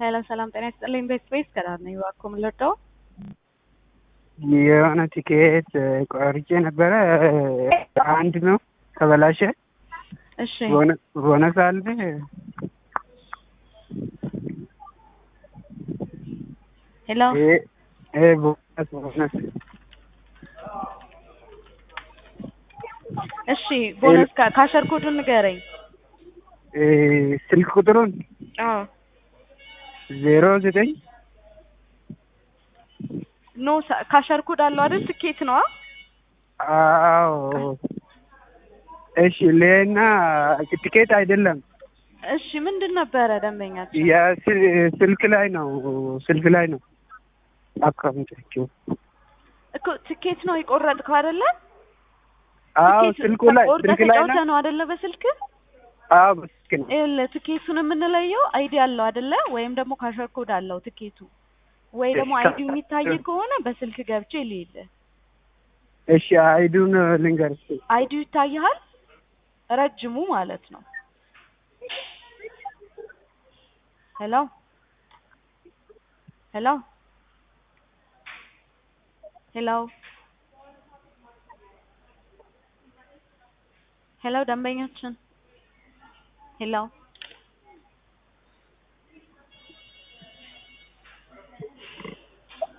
ሄሎ ሰላም ጤና ይስጥልኝ። ቤት ቤት ከዳር ነኝ። እባክዎ ምን ልርዳው? የሆነ ቲኬት ቆርጬ ነበረ። አንድ ነው ተበላሸ። እሺ ቦነስ አለ። ሄሎ ይሄ ቦነስ ቦነስ እሺ ቦነስ ካ- ካሸር ኮዱን ንገረኝ። እ ስልክ ቁጥሩን አዎ ዜሮ ዘጠኝ ኖ ሳ- ካሸር ኮድ አለው አይደል? ትኬት ነዋ። አዎ እሺ ሌና ቲኬት አይደለም እሺ ምንድን ነበረ ደንበኛችን? የስ- ስልክ ላይ ነው ስልክ ላይ ነው አካውንታቸው እኮ ትኬት ነው የቆረጥከው አይደለ? አዎ ትኬት ስልኩ ላይ ቆርጠህ ስልክ ላይ ተጫውተህ ነው ነው አይደለ? በስልክ አዎ በስልክ ነው ይኸውልህ ትኬቱን የምንለየው አይዲ አለው አይደለ? ወይም ደግሞ ካሸር ኮድ አለው ትኬቱ ወይ ደግሞ እሺ፣ አይዲው የሚታይ ከሆነ በስልክ ገብቼ ልይልህ። እሺ አይዱን ልንገርሽ አይዲው ይታይሃል? ረጅሙ ማለት ነው። ሄሎ ሄሎ ሄሎ ሄሎ ደንበኛችን ሄሎ